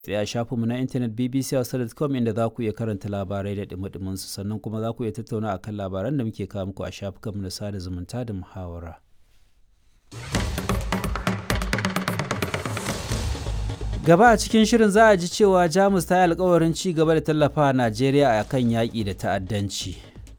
sai a shafinmu na intanet bbc.com inda za ku iya karanta labarai da dumi su sannan kuma za ku iya tattauna akan labaran da muke kawo muku a shafukanmu na sada zumunta da muhawara. gaba a cikin shirin za a ji cewa jamus ta yi alkawarin ci gaba da tallafa najeriya a kan yaƙi da ta'addanci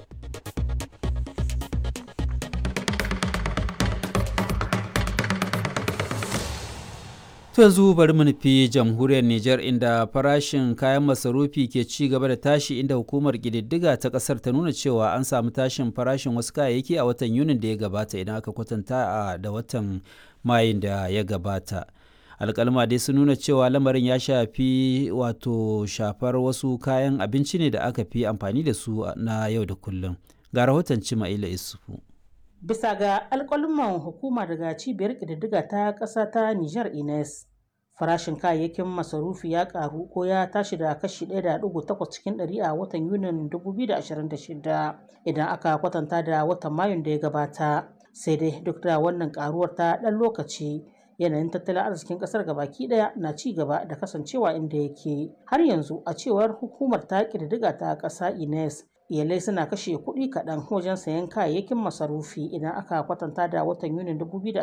to yanzu bari mu nufi jamhuriyar niger inda farashin kayan masarufi ke ci gaba da tashi inda hukumar ƙididdiga ta ƙasar ta nuna cewa an samu tashin farashin wasu kayayyaki a watan yunin da ya gabata idan aka kwatanta da watan mayun da ya gabata alkalma dai sun nuna cewa lamarin ya shafi wato shafar wasu kayan abinci ne da aka fi amfani da su na yau da kullum ga rahoton cima'ila isufu bisa ga alkalman hukuma daga cibiyar ƙididdiga ta ƙasa ta niger ines farashin kayayyakin masarufi ya karu ko ya tashi da kashi 1.8 cikin 100 a watan yunin 2026 idan aka kwatanta da watan mayun da ya gabata sai dai duk da wannan karuwar ta ɗan lokaci yanayin tattalin arzikin kasar gabaki daya na ci gaba da kasancewa inda yake har yanzu a cewar hukumar ta ƙididdiga ta ƙasa ines iyalai suna kashe kuɗi kaɗan wajen sayan kayayyakin masarufi idan aka kwatanta da watan yunin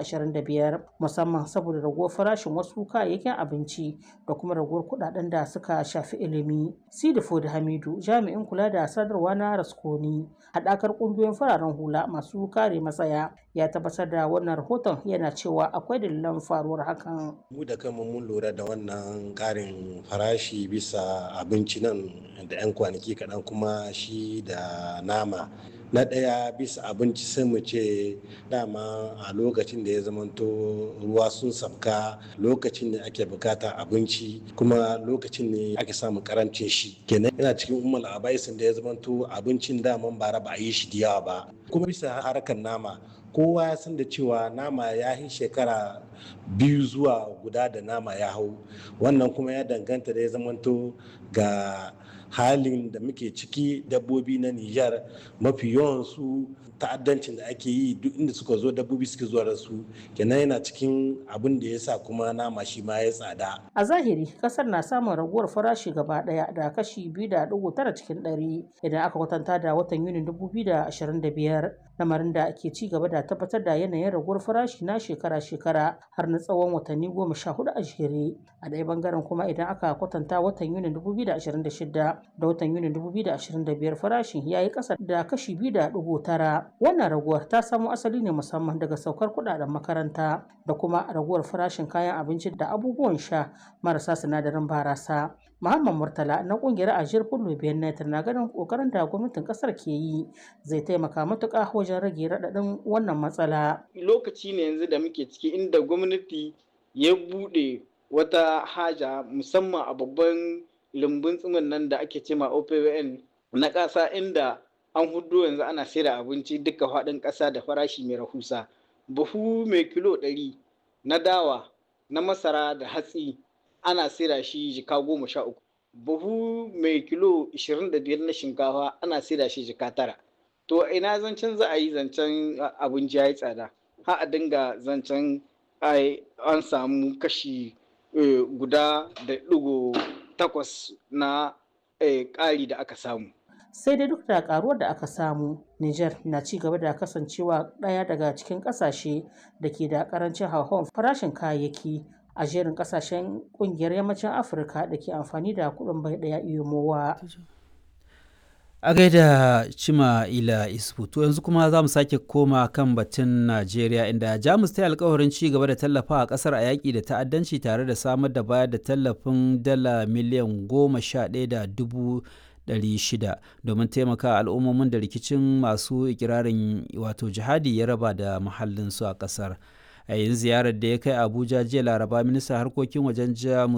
2025 musamman saboda raguwar farashin wasu kayayyakin abinci da kuma raguwar kuɗaɗen da suka shafi ilimi sidifo da hamidu jami'in kula da sadarwa na raskoni haɗakar ƙungiyoyin fararen hula masu kare matsaya ya tabbatar da wannan rahoton yana cewa akwai dalilan faruwar hakan mu da kanmu mun lura da wannan ƙarin farashi bisa abinci nan da 'yan kwanaki kaɗan kuma shi da nama na ɗaya bisa abinci sai mu ce dama a lokacin da ya zamanto ruwa sun sabka lokacin da ake bukata abinci kuma lokacin ne ake samun karancin shi kenan yana cikin umar abaisin da ya zamanto abincin daman bara ba a yi shi da yawa ba kuma bisa harkar nama kowa ya san da cewa nama ya yi shekara biyu zuwa guda da nama ya hau wannan kuma ya danganta da ya zamanto ga halin da muke ciki dabbobi na Nijar mafi yawansu ta'addancin da ake yi duk inda suka zo dabbobi suke zuwa da su kenan yana cikin abin da ya sa kuma nama shi ma ya tsada. A zahiri kasar na samun raguwar farashi gaba daya da kashi biyu da dugu tara cikin ɗari idan aka kwatanta da watan Yunin dubu biyu da ashirin da biyar lamarin da ke ci gaba da tabbatar da yanayin raguwar farashi na shekara-shekara har na tsawon watanni goma sha hudu a jere a ɗaya bangaren kuma idan aka kwatanta watan Yunin dubu biyu da ashirin da shida da watan Yunin dubu biyu da ashirin da biyar farashin ya yi ƙasa da kashi biyu da dugu tara wannan raguwar ta samo asali ne musamman daga saukar kuɗaɗen makaranta da kuma raguwar farashin kayan abinci da abubuwan sha marasa sinadarin barasa Muhammad Murtala na kungiyar Ajiyar Fullo Benet na ganin kokarin da gwamnatin kasar ke yi zai taimaka matuƙa wajen rage raɗaɗin wannan matsala. Lokaci ne yanzu da muke ciki inda gwamnati ya buɗe wata haja musamman a babban lumbun tsimin nan da ake cema OPWN na ƙasa inda an hudu yanzu ana saida abinci duka faɗin ƙasa da farashi mai rahusa. Buhu mai kilo ɗari na dawa na masara da hatsi ana saida shi jika goma sha uku buhu mai kilo ishirin da biyar na shinkafa ana saida shi jika tara to ina zancen za a yi zancen abinci ya yi tsada ha a dinga zancen an samu kashi guda da digo takwas na ƙari da aka samu sai dai duk da karuwar da aka samu Niger na ci gaba da kasancewa ɗaya daga cikin ƙasashe da ke da ƙarancin hauhawar farashin kayayyaki a jerin kasashen kungiyar yammacin afirka da ke amfani da kudin bai daya iyomowa a gaida cima ila isfu to yanzu kuma za mu sake koma kan batun najeriya inda jamus ta yi alkawarin ci gaba da tallafa a kasar a yaƙi da ta'addanci tare da samar da bayar da tallafin dala miliyan goma sha ɗaya da dubu shida domin taimaka al'ummomin da rikicin masu ikirarin wato jihadi ya raba da muhallinsu a ƙasar. a yayin ziyarar da ya kai abuja jiya laraba ministan harkokin wajen jamus